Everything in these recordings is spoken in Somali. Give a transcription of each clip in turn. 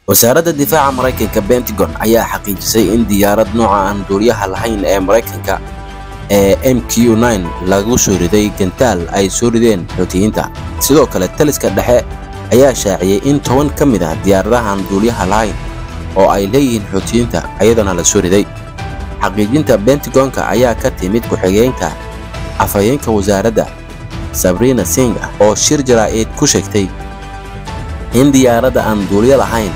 wasaaradda difaaca maraykanka bentagon ayaa xaqiijisay in diyaarad nooca aan duuliyaha lahayn ee maraykanka ee m q lagu soo riday gantaal ay soo rideen xuutiyiinta sidoo kale taliska dhexe ayaa shaaciyey in toban ka mid ah diyaaradahan duuliyaha lahayn oo ay leeyihiin xuutiyiinta ayadana la soo riday xaqiijinta bentagonka ayaa ka timid ku-xigeenka afhayeenka wasaaradda sabriina sing oo shir jaraa'id ku sheegtay in diyaaradda aan duuliyo lahayn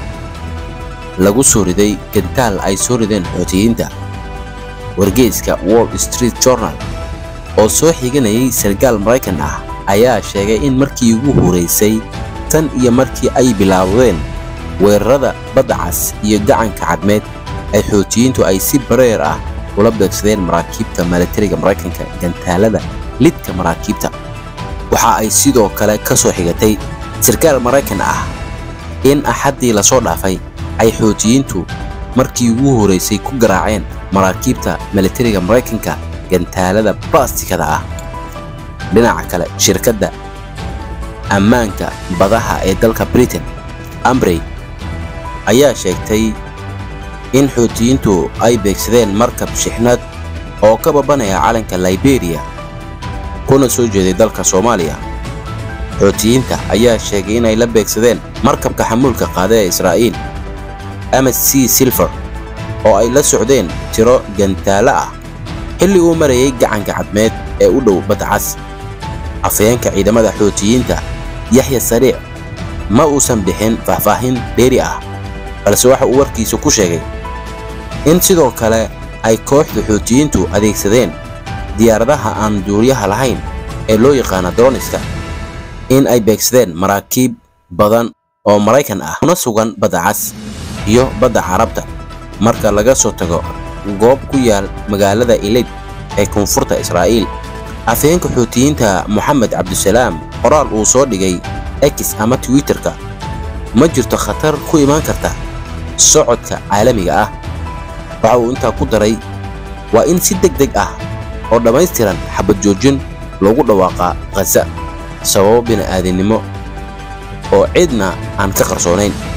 lagu soo riday gantaal ay soo rideen xuutiyiinta wargeyska wall street journal oo soo xiganayay sarkaal maraykan ah ayaa sheegay in markii ugu horaysay tan iyo markii ay bilaabdeen weerarada badda cas iyo gacanka cadmeed ay xuutiyiintu ay si bareer ah ula beegsadeen maraakiibta milatariga maraykanka gantaalada lidka maraakiibta waxa ay sidoo kale ka soo xigatay sarkaal maraykan ah in axaddii lasoo dhaafay ay xuutiyiintu markii ugu horaysay ku garaaceen maraakiibta milatariga maraykanka gantaalada balastikada ah dhinaca kale shirkadda ammaanka badaha ee dalka britain ambrey ayaa sheegtay in xuutiyiintu ay beegsadeen markab shixnad oo ka babanaya calanka liberiya kuna soo jeeday dalka soomaaliya xuutiyiinta ayaa sheegay inay la beegsadeen markabka xamuulka qaada ee israa'iil ms c silver oo ay la socdeen tiro gantaalo ah xilli uu marayay gacanka cadmeed ee u dhow badda cas afhayeenka ciidamada xuutiyiinta yaxya sariic ma uusan bixin faahfaahin dheeri ah balse waxa uu warkiisa ku sheegay in sidoo kale ay kooxda xuutiyiintu adeegsadeen diyaaradaha aan duuliyaha lahayn ee loo yaqaana droniska in ay beegsadeen maraakiib badan oo maraykan ah kuna sugan badda cas iyo badda carabta marka laga soo tago goob ku yaal magaalada ilid ee koonfurta israa'iil afhayeenka xuutiyiinta moxamed cabdisalaam qoraal uu soo dhigay x ama twitterka ma jirto khatar ku imaan karta socodka caalamiga ah waxa uu intaa ku daray waa in si deg deg ah oo dhammaystiran xabad joojin loogu dhawaaqaa khaza sababo bini'aadinimo oo cidna aan ka qarsoonayn